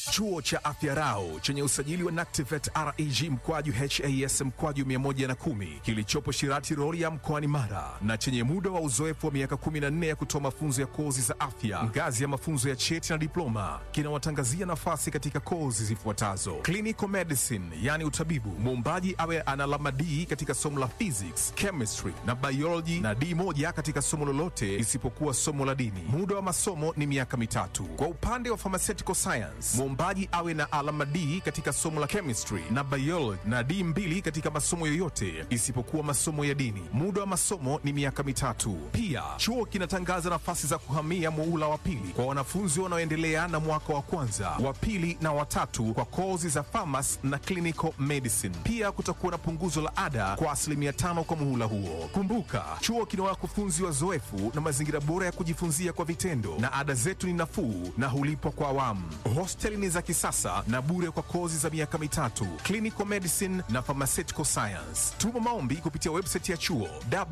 Chuo cha Afya Rau chenye usajili wa NACTIVATE reg mkwaju has mkwaju 110 kilichopo Shirati Rorya mkoani Mara na chenye muda wa uzoefu wa miaka 14 ya kutoa mafunzo ya kozi za afya ngazi ya mafunzo ya cheti na diploma kinawatangazia nafasi katika kozi zifuatazo: clinical medicine, yani utabibu, muombaji awe ana alama D katika somo la physics, chemistry na biology na D moja katika somo lolote isipokuwa somo la dini. Muda wa masomo ni miaka mitatu. Kwa upande wa pharmaceutical science, muombaji awe na alama D katika somo la chemistry na biology na D mbili katika masomo yoyote isipokuwa masomo ya dini. Muda wa masomo ni miaka mitatu. Pia chuo kinatangaza nafasi za kuhamia muula wa pili kwa wanafunzi wanaoendelea na mwaka wa kwanza, wa pili na watatu kwa kozi za pharmacy na clinical medicine. Pia kutakuwa na punguzo la ada kwa asilimia tano kwa muhula huo. Kumbuka, chuo kina wakufunzi wazoefu na mazingira bora ya kujifunzia kwa vitendo, na ada zetu ni nafuu na hulipwa kwa awamu. Hosteli ni za kisasa na bure kwa kozi za miaka mitatu, clinical medicine na pharmaceutical science. Tuma maombi kupitia website ya chuo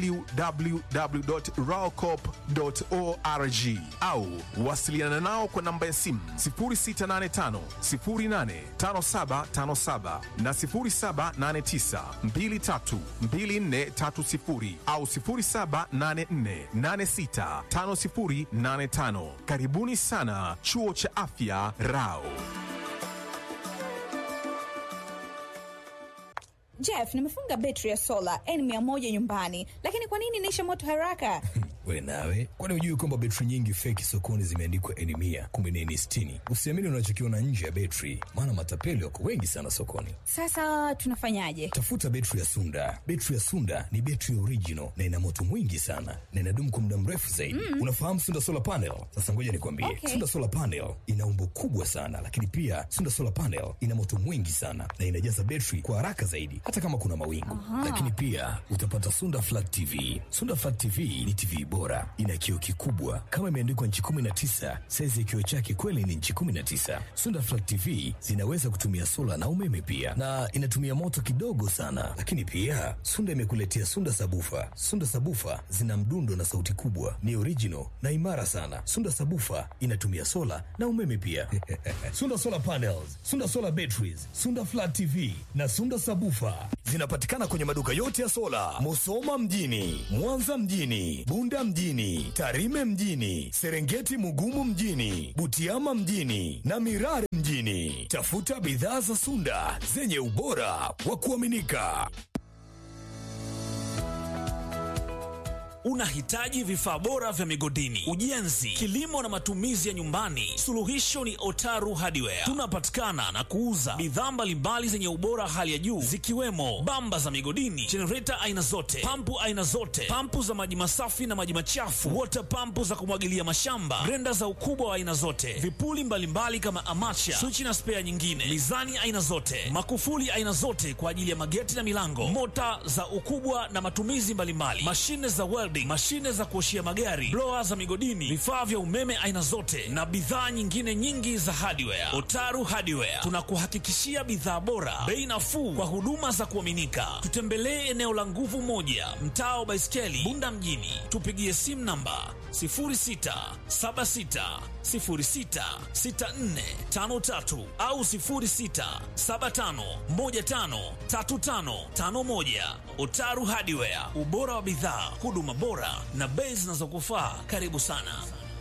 www.raocop.org au wasiliana nao kwa namba ya simu 0685 085757 na 0789 232430 au 0784865085. Karibuni sana chuo cha afya Rao. Jeff, nimefunga betri ya sola N100 nyumbani, lakini kwa nini inaisha moto haraka? We nawe, kwani hujui kwamba betri nyingi feki sokoni zimeandikwa N mia kumbe ni N sitini? Usiamini unachokiona nje ya betri, maana matapeli wako wengi sana sokoni. Sasa tunafanyaje? Tafuta betri ya Sunda. Betri ya Sunda ni betri original na ina moto mwingi sana na inadumu kwa muda mrefu zaidi. Mm. Unafahamu Sunda solar panel? Sasa ngoja nikwambie, Okay. Sunda solar panel ina umbo kubwa sana, lakini pia Sunda solar panel ina moto mwingi sana na inajaza betri kwa haraka zaidi, hata kama kuna mawingu. Lakini pia utapata Sunda flat TV. Sunda flat TV ni TV bora, ina kioo kikubwa kama imeandikwa nchi 19. Saizi ya kioo chake kweli ni nchi 19. Sunda flat TV zinaweza kutumia sola na umeme pia, na inatumia moto kidogo sana. Lakini pia Sunda imekuletea Sunda sabufa. Sunda sabufa zina mdundo na sauti kubwa, ni original na imara sana. Sunda sabufa inatumia sola na umeme pia. Sunda solar panels, Sunda solar batteries, Sunda flat TV na Sunda sabufa zinapatikana kwenye maduka yote ya sola, Musoma mjini, Mwanza mjini, Bunda mjini, Tarime mjini, Serengeti Mugumu mjini, Butiama mjini na Mirare mjini. Tafuta bidhaa za Sunda zenye ubora wa kuaminika. Unahitaji vifaa bora vya migodini, ujenzi, kilimo na matumizi ya nyumbani? Suluhisho ni Otaru Hardware. Tunapatikana na kuuza bidhaa mbalimbali zenye ubora hali ya juu zikiwemo bamba za migodini, jenereta aina zote, pampu aina zote, pampu za maji masafi na maji machafu, wota pampu za kumwagilia mashamba, grenda za ukubwa wa aina zote, vipuli mbalimbali kama amacha, swichi na spea nyingine, mizani aina zote, makufuli aina zote kwa ajili ya mageti na milango, mota za ukubwa na matumizi mbalimbali, mashine za welding, mashine za kuoshia magari, blower za migodini, vifaa vya umeme aina zote na bidhaa nyingine nyingi za hardware. Otaru Hardware tunakuhakikishia bidhaa bora, bei nafuu kwa huduma za kuaminika. Tutembelee eneo la Nguvu Moja, mtaa wa Baiskeli, Bunda mjini. Tupigie simu namba 0676066453 au 0675153551. Otaru Hardware, ubora wa bidhaa, huduma bora na bei zinazokufaa. Karibu sana.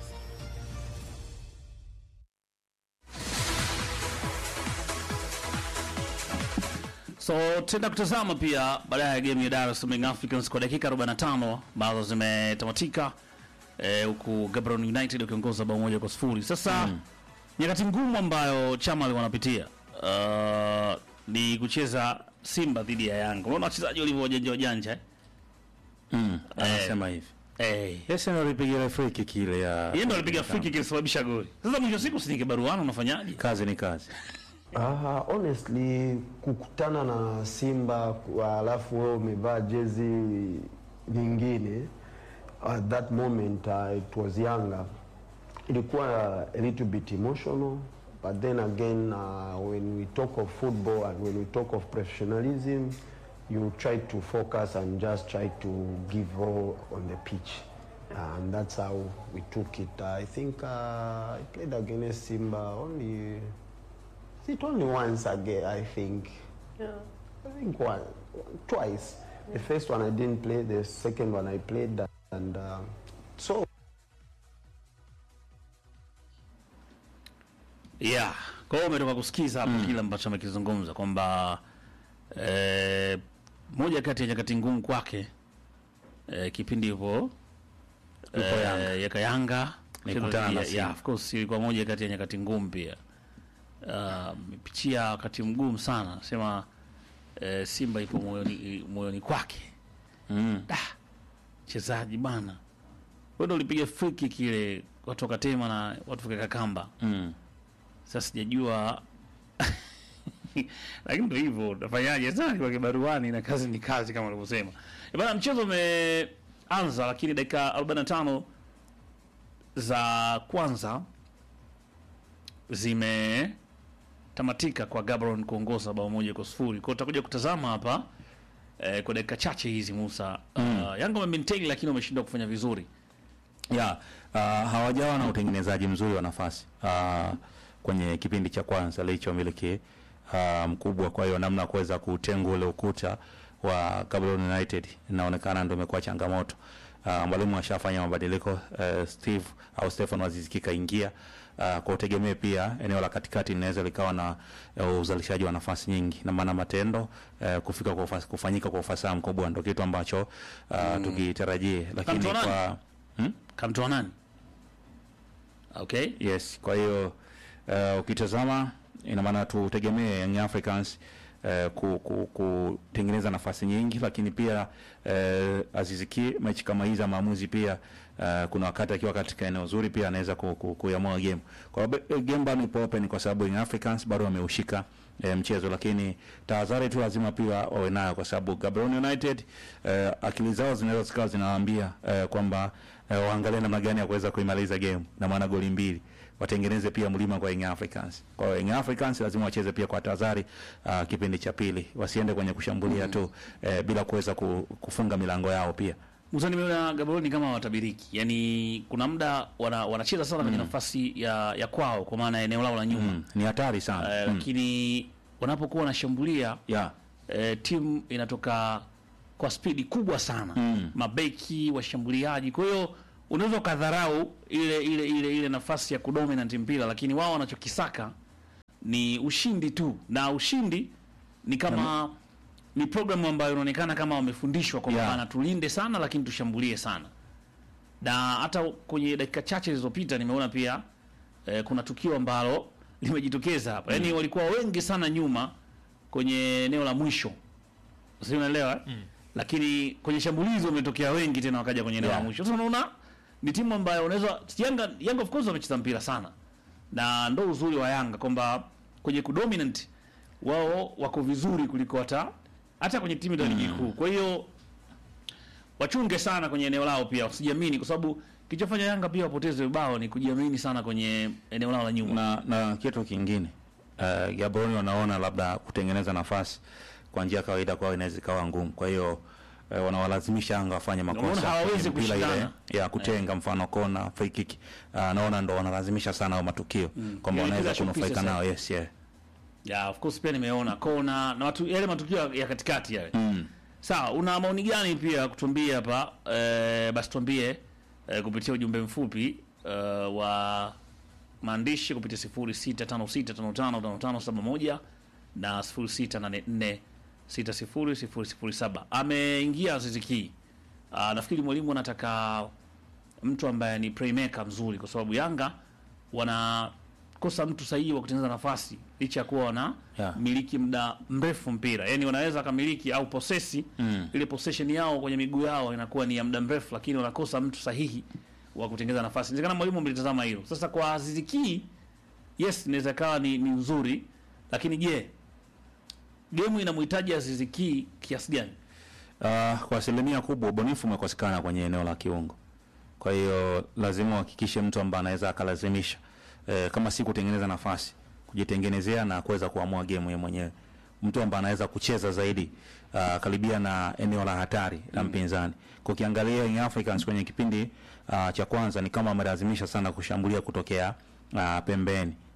So tenda kutazama pia baadaye ya game ya Dar es Salaam Young Africans kwa dakika 45 ambazo zimetamatika eh, huku Gaborone United ukiongoza bao moja kwa sifuri. Sasa nyakati ngumu ambayo Chama alikuwa anapitia uh, ni kucheza Simba dhidi ya Yanga. Unaona wachezaji walivyo wajanja wajanja eh? Mm, anasema hivi. Eh, Yeye ndio alipiga free kick ile ya yeye ndo alipiga free kick ilisababisha goli. Sasa mwisho wa siku si baruana unafanyaje? kazi ni kazi. Ah, honestly kukutana na Simba kwa- alafu wewe umevaa jezi nyingine at that moment uh, it was Yanga ilikuwa a little bit emotional but then again uh, when we talk of football and when we talk of professionalism you try to focus and just try to give all on the pitch and that's how we took it I think uh, I played against Simba only it only once again, I think. Yeah, I think one, twice. The first one I didn't play. The second one I played, and uh, so yeah kwa hiyo umetoka kusikiza hapo kile ambacho amekizungumza kwamba eh, moja kati ya nyakati ngumu kwake eh, kipindi hivyo Yupo Yanga. yaka Yanga Nikutana na Yeah, Simba. yeah, of course ilikuwa moja kati ya nyakati ngumu pia Ah, amepitia wakati mgumu sana sema eh, Simba ipo moyoni, moyoni kwake Mm. da mchezaji bana wewe ndo ulipiga free kick ile watu wakatema na watu wakaweka kamba Mm. sasa sijajua lakini ndo hivyo utafanyaje sasa kwa kibaruani na kazi ni kazi kama ulivyosema Eh, bana mchezo umeanza lakini dakika 45 za kwanza zimetamatika kwa Gabron kuongoza bao moja kwa sifuri kwa utakuja kutazama hapa eh, kwa dakika chache hizi Musa uh, Yanga wamemaintain lakini wameshindwa kufanya vizuri ya uh, hawajawa na utengenezaji mzuri wa nafasi uh, kwenye kipindi cha kwanza licho miliki uh, mkubwa. Kwa hiyo namna ya kuweza kutenga ule ukuta wa Gaborone United inaonekana ndio imekuwa changamoto. Uh, mwalimu ashafanya mabadiliko uh, Steve au Stefan Aziz kaingia uh, kwa utegemee pia eneo la katikati linaweza likawa na uh, uzalishaji wa nafasi nyingi, na maana matendo uh, kufika kwa ufas, kufanyika kwa ufasaha mkubwa ndio kitu ambacho uh, tukitarajie, lakini Kamtoa nani? kwa hmm? kamtoa nani okay Yes, kwa hiyo uh, ukitazama ina maana tutegemee Young Africans uh, ku, ku, kutengeneza nafasi nyingi, lakini pia uh, Aziziki mechi kama hizi za maamuzi pia uh, kuna wakati akiwa katika eneo zuri pia anaweza ku, ku, kuamua game. Kwa hiyo be- game bado ipo open kwa sababu Young Africans bado wameushika eh, mchezo, lakini tahadhari tu lazima pia wawe nayo kwa sababu Gaborone United eh, akili zao zinaweza zikawa zinawaambia eh, kwamba eh, waangalie namna gani ya kuweza kuimaliza game na maana goli mbili watengeneze pia mlima kwa Young Africans. Kwa hiyo Young Africans lazima wacheze pia kwa tahadhari uh, kipindi cha pili, wasiende kwenye kushambulia tu eh, bila kuweza ku, kufunga milango yao pia. Musa, nimeona Gaborone kama watabiriki, yaani kuna muda wana, wanacheza sana kwenye nafasi ya, ya kwao kwa maana ya eneo lao la nyuma Mm, ni hatari sana. eh, mm. lakini wanapokuwa wanashambulia Yeah. eh, timu inatoka kwa spidi kubwa sana Mm. mabeki washambuliaji kwa hiyo unaweza ukadharau ile ile ile ile nafasi ya kudominant mpira lakini wao wanachokisaka ni ushindi tu na ushindi ni kama ni programu ambayo inaonekana kama wamefundishwa kwamba Yeah. bana tulinde sana lakini tushambulie sana na hata kwenye dakika chache zilizopita nimeona pia eh, kuna tukio ambalo limejitokeza hapa yaani walikuwa wengi sana nyuma kwenye eneo la mwisho si unaelewa mm. lakini kwenye shambulizi wametokea wengi tena wakaja kwenye eneo Yeah. la mwisho sasa unaona ni timu ambayo unaweza Yanga Yanga of course wamecheza mpira sana na ndo uzuri wa Yanga kwamba kwenye kudominant wao wako vizuri kuliko hata hata kwenye timu za ligi kuu kwa hiyo wachunge sana kwenye eneo lao pia wasijiamini kwa sababu kilichofanya Yanga pia wapoteze bao ni kujiamini sana kwenye eneo lao la nyuma na, na kitu kingine uh, Gaborone wanaona labda kutengeneza nafasi kwa njia ya kawaida kwao inaweza ikawa ngumu, kwa hiyo uh, wanawalazimisha Yanga wafanye Unaona makosa hawawezi kwenye mpira ile kushindana. ya kutenga, mfano kona, free kick uh, naona ndo wanalazimisha sana hayo matukio kwamba Ile wanaweza kila showpiece kunufaika sasa. nao. Yes, yeah. yeah, of course pia nimeona kona na watu, yale matukio ya- ya katikati yale Mm. sawa una maoni gani pia kutuambia hapa eh, basi tuambie eh, kupitia ujumbe mfupi eh, wa maandishi kupitia 0656555571 na 0684600007 ameingia Aziziki uh, nafikiri mwalimu anataka mtu ambaye ni playmaker mzuri kwa sababu Yanga wanakosa mtu sahihi wa kutengeneza nafasi licha ya kuwa wana Yeah. miliki muda mrefu mpira yani wanaweza kamiliki au posesi Mm. ile possession yao kwenye miguu yao inakuwa ni ya muda mrefu lakini wanakosa mtu sahihi wa kutengeneza nafasi inawezekana mwalimu amelitazama hilo sasa kwa Aziziki yes inaweza kawa ni, ni nzuri lakini je gemu inamhitaji Aziziki kiasi gani Uh, kwa asilimia kubwa ubunifu umekosekana kwenye eneo la kiungo. Kwa hiyo lazima uhakikishe mtu ambaye anaweza akalazimisha eh, kama si kutengeneza nafasi, kujitengenezea na kuweza kuamua game yeye mwenyewe, mtu ambaye anaweza kucheza zaidi uh, karibia na eneo la hatari la mpinzani. Kwa ukiangalia Young Africans kwenye kipindi uh, cha kwanza ni kama wamelazimisha sana kushambulia kutokea uh, pembeni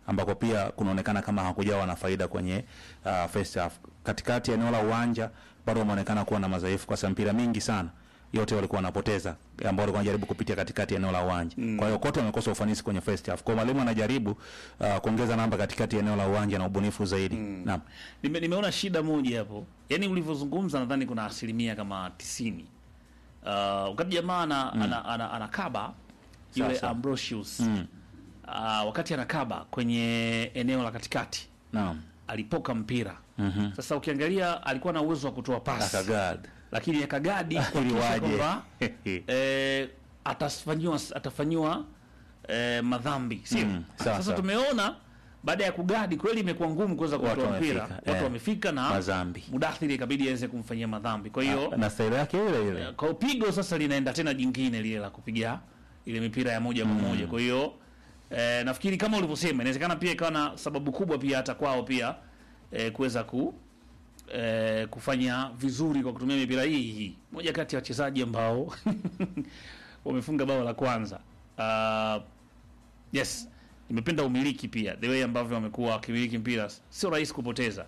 ambako pia kunaonekana kama hakujawa na faida kwenye uh, first half. Katikati ya eneo la uwanja bado wameonekana kuwa na madhaifu kwa sababu mpira mingi sana yote walikuwa wanapoteza ambao walikuwa wanajaribu kupitia katikati ya eneo la uwanja. Kwa hiyo kote wamekosa ufanisi kwenye first half. Kwa hiyo mwalimu anajaribu uh, kuongeza namba katikati ya eneo la uwanja na ubunifu zaidi. Naam. Nime, nimeona shida moja hapo, yaani ulivyozungumza, nadhani kuna asilimia kama tisini. Uh, wakati jamaa ana, ana, ana, anakaba yule Sasa. Ambrosius Mm. uh, wakati anakaba kwenye eneo la katikati Naam. alipoka mpira Mhm. sasa, ukiangalia alikuwa na uwezo wa kutoa pasi Akagad. lakini akagadi Ili kuhakikisha waje. kwamba eh, atafanyiwa atafanyiwa eh, madhambi sio? Mm, sawa, Sasa sawa. tumeona baada ya kugadi kweli imekuwa ngumu kuweza Watu kutoa mpira, wamefika, watu eh, wamefika na madhambi. Mudathiri ikabidi aweze kumfanyia madhambi. Kwa hiyo na staili yake ile ile. kwa upigo sasa linaenda tena jingine lile la kupiga ile mipira ya moja kwa moja. Kwa hiyo eh, nafikiri kama ulivyosema, inawezekana pia ikawa na sababu kubwa pia hata kwao pia eh, kuweza ku eh, kufanya vizuri kwa kutumia mipira hii hii. Moja kati ya wachezaji ambao wamefunga bao la kwanza. Uh, yes, nimependa umiliki pia, the way ambavyo wamekuwa wakimiliki mpira, sio rahisi kupoteza.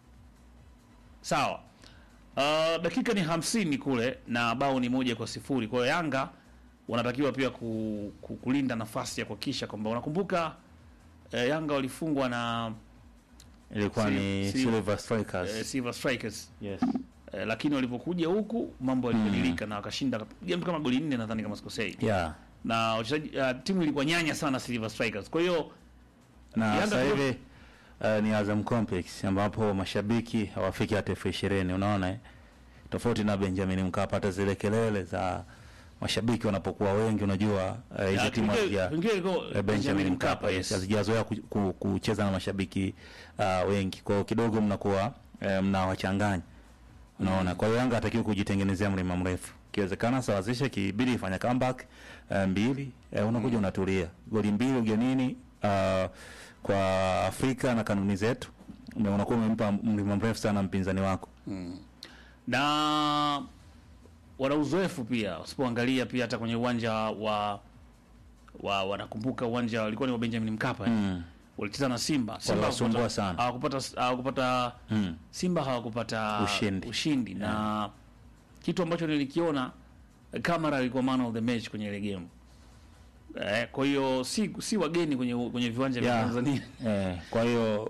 Sawa. Uh, dakika ni hamsini kule na bao ni moja kwa sifuri. Kwa hiyo Yanga wanatakiwa pia ku, ku, kulinda nafasi ya kuhakikisha kwamba unakumbuka eh, Yanga walifungwa na Ilikuwa Si- ni si- Silver Strikers. eh, Silver Strikers Yes. eh, lakini walipokuja huku mambo yalibadilika na wakashinda piga mtu kama goli nne nadhani kama sikosei, Yeah. na wachezaji uh, timu ilikuwa nyanya sana Silver Strikers. Kwa hiyo na Yanga sasa tu- hivi uh, ni Azam Complex ambapo mashabiki hawafiki hata elfu ishirini unaona eh? tofauti na Benjamin Mkapa, hata zile kelele za mashabiki wanapokuwa wengi, unajua uh, hizi ya, timu kipindi- hazija kipindi ilikuwa eh, Benjamin Mkapa yes, yes. hazijazoea ku, ku, kucheza na mashabiki uh, wengi, kwa hiyo kidogo mnakuwa eh, mnawachanganya unaona. Kwa hiyo Yanga hatakiwi kujitengenezea mlima mrefu, ikiwezekana sawazishe, kibidi ifanya comeback uh, mbili eh, unakuja unatulia, goli mbili ugenini uh, kwa Afrika na kanuni zetu, na unakuwa umempa mlima mrefu sana mpinzani wako. na wana uzoefu pia, usipoangalia pia hata kwenye uwanja wa wa wanakumbuka uwanja walikuwa ni wa Benjamin Mkapa eh? Mm. walicheza na Simba. Simba Waliwasumbua hawakupata- sana. hawakupata hawakupata Mm. Simba hawakupata Ushindi. ushindi na kitu ambacho nilikiona Kamara alikuwa man of the match kwenye ile game eh, kwa hiyo si si wageni kwenye kwenye viwanja vya Yeah. Tanzania Eh, kwa hiyo